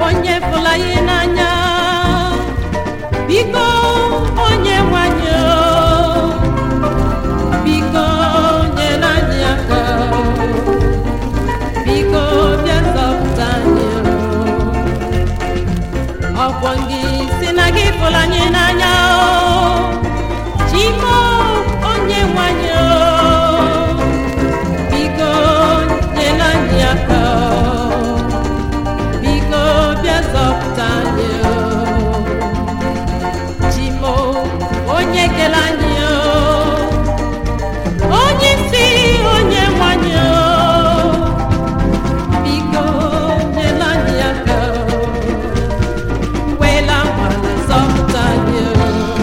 onye fụla ya n'anya biko onye nwanyị o, biko nyere anyị aka biko bịa zọpụta anyị o. ọkwọ gị si na gị fụla anyị n'anya o chimo onye nwanyị o biko nyere anyị aka biko bịa zọpụta anyị o. chimo onye kele anyị o onye isi onye nwanyị o biko nyere anyị aka wela nwale zọpụta anyị o.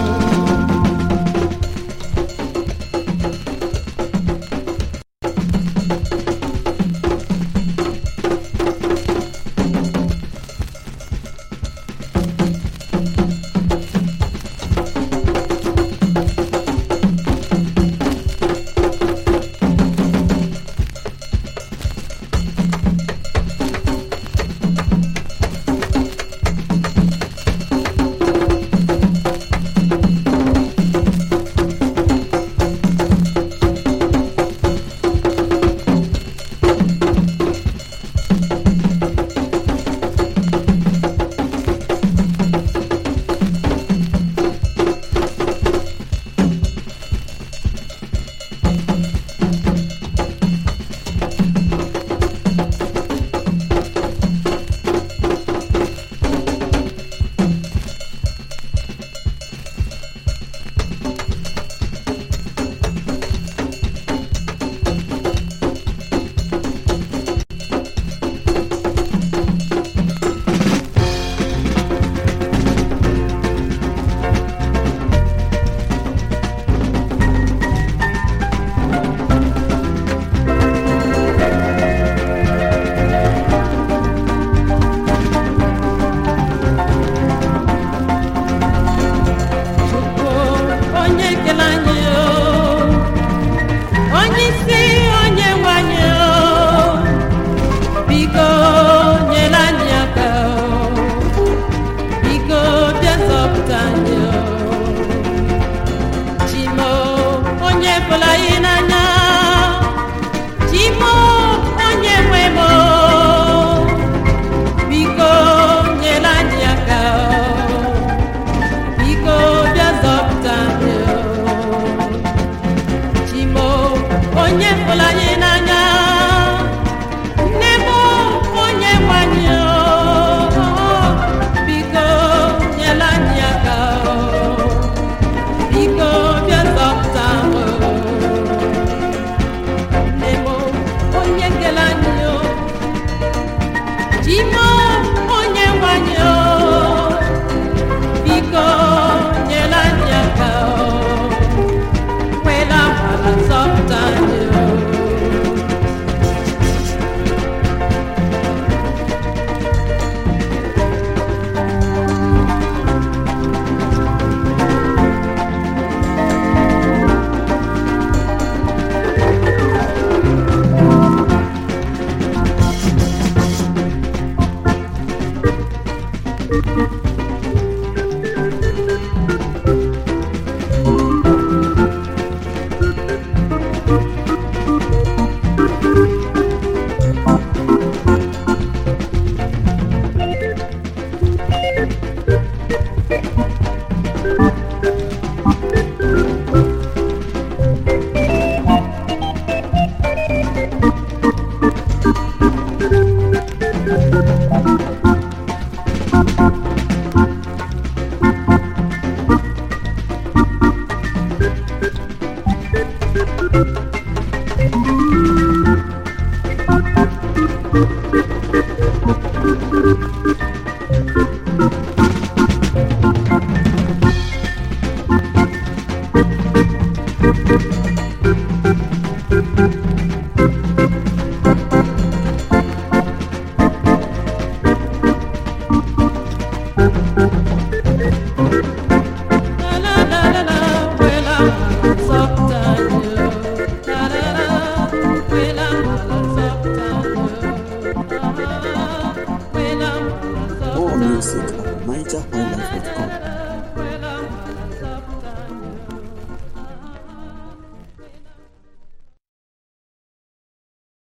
Chukwu onye kele anyị o onye isi onye nwe anyị o biko nyere anyị aka o biko bịa zọpụta anyị o chimo onye bụla anyị n'anya chimo onye nwe m o biko nyere anyị aka o biko bịa zọpụta anyị o. chimo onye fụrụ anyị n'anya nne m onye nwe anyị o biko nyere anyị aka o. biko bịa zọpụta m o. nne m onye kele anyị o chimo onye nwe anyị o biko nyere anyị aka o kwela nwala zọpụta anyị o Thank you.